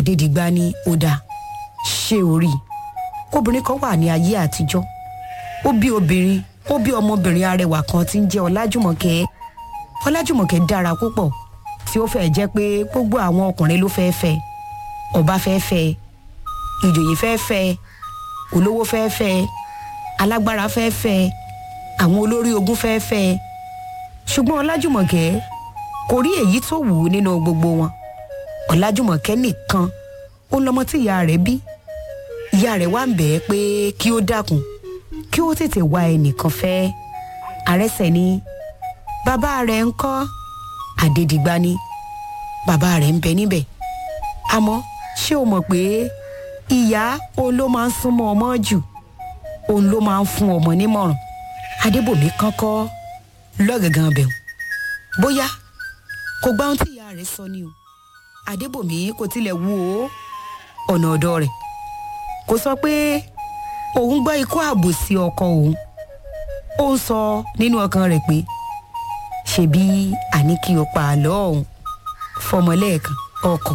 adédìgbà ní ó dáa ṣé o rí i obìnrin kan wà ní ayé àtijọ́ ó bí obìnrin ó bí ọmọbìnrin arẹwà kan tí ń jẹ́ ọlájùmọ̀kẹ́ ọlájùmọ̀kẹ́ dára púpọ̀ tí ó fẹ́ẹ́ jẹ́ pé gbogbo àwọn ọkùnrin ló fẹ́ẹ́ fẹ́ ọba fẹ́ẹ́ fẹ́ ìjòyè fẹ́ẹ́ fẹ́ olówó fẹ́ẹ́ fẹ́ alágbára fẹ́ẹ́ fẹ́ àwọn olórí ogun fẹ́ẹ́ fẹ́ ṣùgbọ́n ọlájùmọ̀kẹ́ kò rí èyí tó wù ú nínú gbogbo wọn ọlájùmọ̀kẹ́ nìkan ó lọmọ tí ìyá rẹ̀ bí ìyá rẹ̀ wá ń bẹ̀ ẹ́ pé kí ó dákun kí ó tètè wá ẹnìkan fẹ́ àrẹsẹ̀ ni bàbá rẹ̀ ń kọ́ àdèdìgbà ni bàbá rẹ̀ ń bẹ níbẹ̀ àmọ́ ṣé o mọ̀ pé ìyá òun ló máa ń súnmọ́ ọmọ jù òun ló máa ń fún ọmọ nímọ̀ràn adébòmí kankọ́ lọ́gàngàn bẹ̀rù bóyá kò gbá ohun tí ìyá rẹ̀ sọ ni o adébòmí kò tilẹ̀ wú o ọ̀nà ọ̀dọ̀ rẹ̀ kò sọ pé òun gbọ́ ikú àbòsí ọkọ òun ó ń sọ nínú ọkàn rẹ̀ pé ṣebí àní kí o pa àlọ́ ọ̀hún fọmọ lẹ́ẹ̀kan ọkọ̀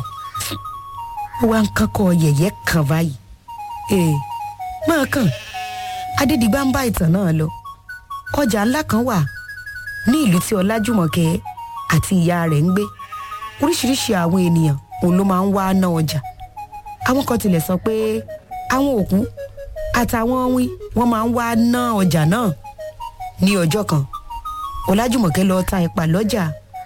ó wá ń kankọ́ yẹ̀yẹ́ kan báyìí ee máa kàn adédìgbà ń bá ìtàn náà lọ ọjà ńlá kan wà ní ìlú tí ọlájùmọ̀kẹ́ àti ìyá rẹ̀ ń gbé oríṣiríṣi àwọn ènìyàn òun ló máa ń wá ná ọjà àwọn kan tilẹ̀ sọ pé àwọn òkú àtàwọn wín wọ́n máa ń wá ná ọjà náà ní ọjọ́ kan ọlájùmọ̀kẹ́ lọ ta ẹ̀pà lọ́jà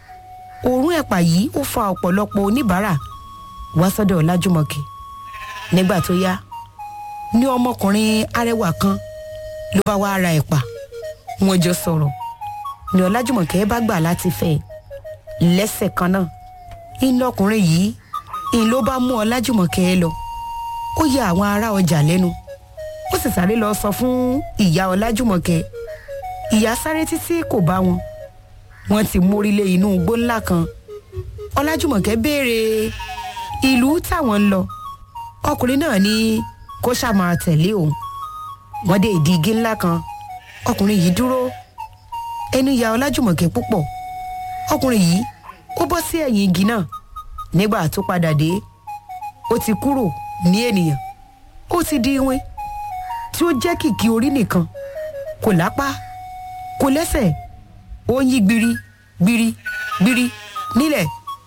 òórùn ẹ̀pà yìí ó fa ọ̀pọ̀lọpọ̀ oníbàárà wá sọ́dọ̀ ọlájùmọ̀kẹ́ nígbà tó yá ní ọmọkùnrin arẹwà kan ló bá wá ra ẹ̀pà wọ́n jọ sọ̀rọ̀ ní ọlájùmọ̀kẹ́ bá gbà láti fẹ́ lẹ́sẹ̀ kan náà iná ọkùnrin yìí ìn ló bá mú ọlájùmọ̀kẹ́ lọ ó ya àwọn ará ọjà lẹ́nu ó sì sáré lọ sọ fún ìyá ọlájùmọ̀kẹ́ ìyá sáré títí kò bá wọn wọ́n ti mórílé inú igbó ńlá kan ọlájùmọ̀kẹ́ béèrè ìlú táwọn ń lọ ọkùnrin náà ní kó ṣáà máa tẹ̀lé òun wọ́n dé ìdí igi ńlá kan ọkùnrin yìí dúró ẹnu ya ọlájùmọ̀kẹ́ púpọ̀ ọkùnrin yìí ó bọ́ sí ẹ̀yìn igi náà nígbà tó padà dé ó ti kúrò ní ènìyàn ó ti di iwin tí ó jẹ́ kìkì orí nìkan kò lápá kò lẹ́sẹ̀ ó ń yí gbiri gbiri gbiri nílẹ̀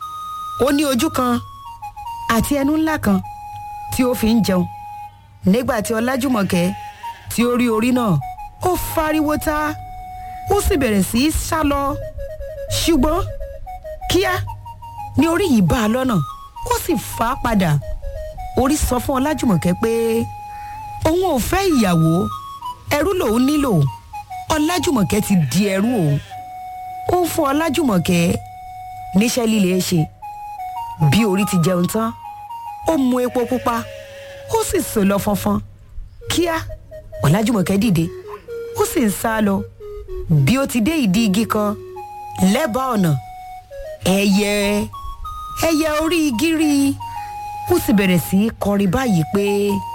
ó ní ojú kan àti ẹnu ńlá kan tí ó fi ń jẹun nígbà tí ọlájùmọ̀kẹ́ tí ó rí orí náà ó fariwo ta ó sì bẹ̀rẹ̀ sí í sá lọ ṣùgbọ́n kíá ni orí yìí bá a lọ́nà ó sì fà á padà orí sọ fún ọlájùmọ̀kẹ́ pé òun ò fẹ́ ìyàwó ẹrú lòun nílò ọlájùmọ̀kẹ́ ti di ẹrú òun ó ń fún ọlájùmọ̀kẹ́ níṣẹ́ líle ṣe bí orí ti jẹun tán ó mu epo pupa ó sì sò lọ fọnfọn kíá ọlájùmọ̀kẹ́ dìde ó sì ń sá lọ bí ó ti dé ìdí igi kan lẹ́bàá ọ̀nà ẹyẹ ẹyẹ orí igi rí i ó sì bẹ̀rẹ̀ sí í kọrin báyìí pé